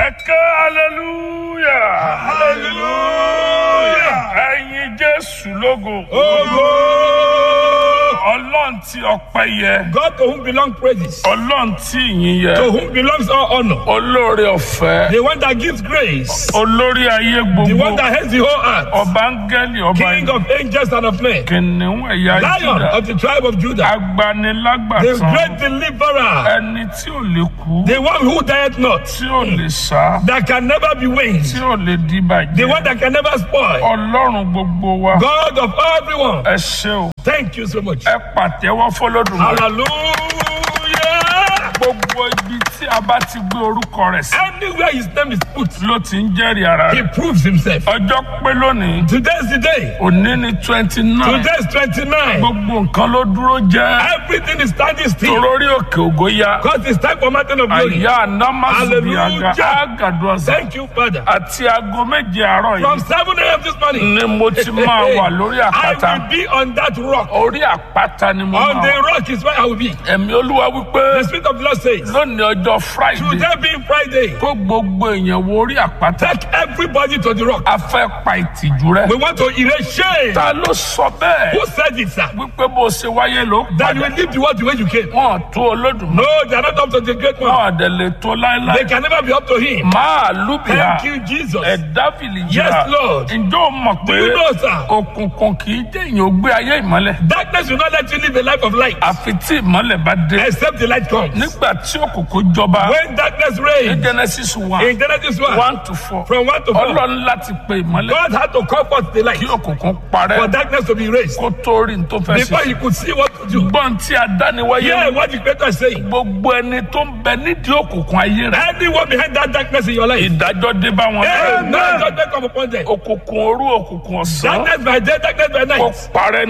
ẹ ké hallelujah hallelujah ẹyin jésù lógo Ogo! ọlọ́run tí ọpẹ́ yẹ God to whom belong praises, ọlọ́run tí ìyìn yẹ to whom belongs all honor, olóore ọ̀fẹ́ the one that gives grace, olórí ayé the gbogbo one that heads the whole earth, ọba áńgẹ́lì ọba King of angels and of men, kìnìún ẹ̀yà Lion júdà of the tribe of Judah, the agbanilágbàtàn great deliverer, ẹni tí ò lè kú the one who dieth not, tí ò lè sá that can never be tí winged, ò lè the dìbàjẹ́ one that can never spoil, ọlọ́run gbogbo wa God of everyone. ẹ ṣé o Thank you so much. ẹ pàtẹ́wọ́ fọlọ́dúnrún Hallelujah. gbogbo ibi tí a bá ti gbé orúkọ rẹ̀ sí Anywhere his name is put, ló ti ń jẹ́rìí ara he rẹ̀ proves himself. ọjọ́ pé lónìí Today is the day. òní ní twenty nine Today is 29. gbogbo nǹkan ló dúró jẹ́ Everything is standing still. torórí òkè ògo ya Because it's time for mountain of glory. àyà anamasubiaga Hallelujah. agaduasa Thank you, Father. àti aago méje àárọ̀ From yìí 7 a.m. this morning, ni mo ti máa wà lórí I àpáta will be on that rock. orí àpáta ni mo On máa the wà rock is where I will be. ẹ̀mí olúwa wípé The Spirit of the Lord says, lónìí ọjọ́ friday Today being Friday, kó gbogbo èèyàn wo orí àpáta take everybody to the rock. a fẹ́ pa ìtìjú rẹ We want to erase shame. ta ló sọ bẹ́ẹ̀ Who said it, sir? wípé bó ṣe wáyé ló That you padà will leave the world the way you came. wọn tó olódùmarè No, they are not up to the great one. wọn àdẹ lè tó They láéláé can never be up to him. máa lùbìyà Thank you, Jesus. ẹ̀dá fìlìjà Yes, Lord. ǹjọ́ o mọ̀ Do pé you know, sir? òkùnkùn kì í jẹ́ èèyàn gbé ayé ìmọ́lẹ̀ Darkness will not let you live a life of light àfi tí ìmọ́lẹ̀ bá dé except the light comes. nígbà tí òkùnkùn jọba When darkness ní reigns, genesis one in Genesis 1, one to four from 1 to 4, ọlọ́run láti pe ìmọ́lẹ̀ God had to call forth the light kí òkùnkùn for parẹ́ darkness to be raised kó tó rí ní tó fẹ́ before ṣe he could see what to do. gbọ́n tí a dá ni wáyé Yeah, what the Creator is saying. gbogbo ẹni tó ń bẹ nídìí òkùnkùn ayé rẹ Anyone behind that darkness in your life, ìdájọ́ dé bá wọn Amen. Judgment come upon them. òkùnkùn òru òkùnkùn ọ̀sán Darkness by day, darkness by kó night. parẹ́